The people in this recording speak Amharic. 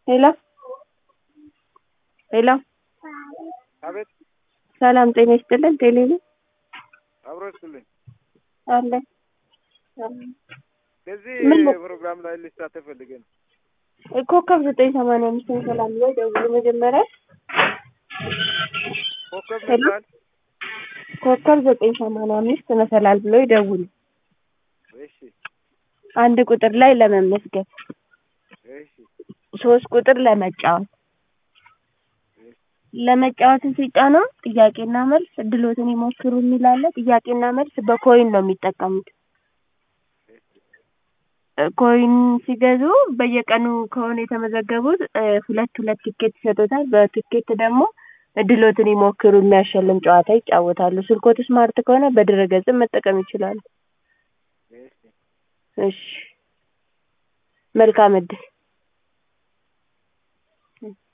ሄሎ ሄሎ አቤት ሰላም ጤና ይስጥልን ቴሌ ነኝ አብሮ ይስጥልኝ። አለ በዚህ ምን ነው? ፕሮግራም ላይ ልሳተፍ ፈልጌ ነው። ኮከብ ዘጠኝ ሰማንያ አምስት ሰላም ላይ ደውሉ መጀመሪያ ኮከብ ሄሎ? ይባል ኮከብ ዘጠኝ ሰማንያ አምስት መሰላል ብሎ ይደውሉ እሺ አንድ ቁጥር ላይ ለመመዝገብ እሺ ሶስት ቁጥር ለመጫወት ለመጫወትን ሲጫኑ ጥያቄና መልስ እድሎትን ይሞክሩ የሚል አለ። ጥያቄና መልስ በኮይን ነው የሚጠቀሙት። እ ኮይን ሲገዙ በየቀኑ ከሆነ የተመዘገቡት እ ሁለት ሁለት ትኬት ይሰጡታል። በትኬት ደግሞ እድሎትን ይሞክሩ የሚያሸልም ጨዋታ ይጫወታሉ። ስልክዎት ስማርት ከሆነ በድረ-ገጽም መጠቀም ይችላሉ። እሺ እሺ መልካም እድል